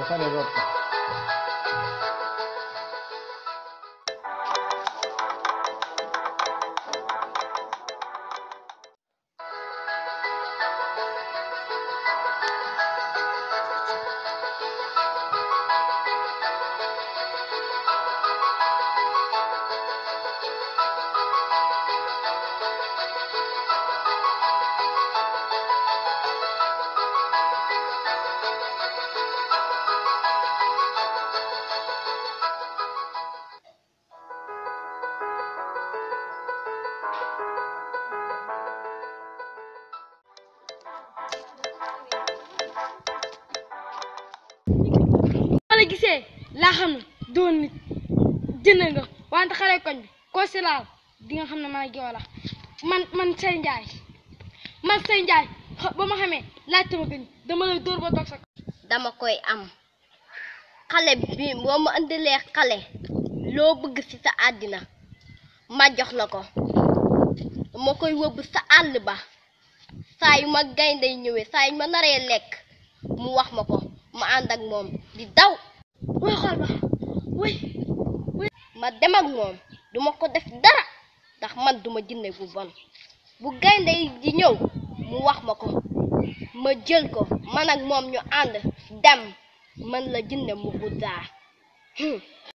pare root ko ma la gisee laa xam ne doon nit jënd nga wante xale koñ bi koo si laal di nga xam ne man ak yow la man man say njaay man say njaay xa- ba ma xamee laajte ma gën dama lay dóor ba toog sa dama koy am xale bi boo ma indilee xale loo bëgg ci sa àddina ma jox la ko ma koy wëbb sa àll ba saa yu ma gaynde ñëwee saa yu ma naree lekk mu wax ma ko ma ànd ak moom di daw way xool ba way ma dem ak moom duma ko def dara ndax man duma jinne bu bon bu gaynde yi di ñëw mu wax ma ko ma jël ko man ak moom ñu ànd dem man la jinne mu guddaa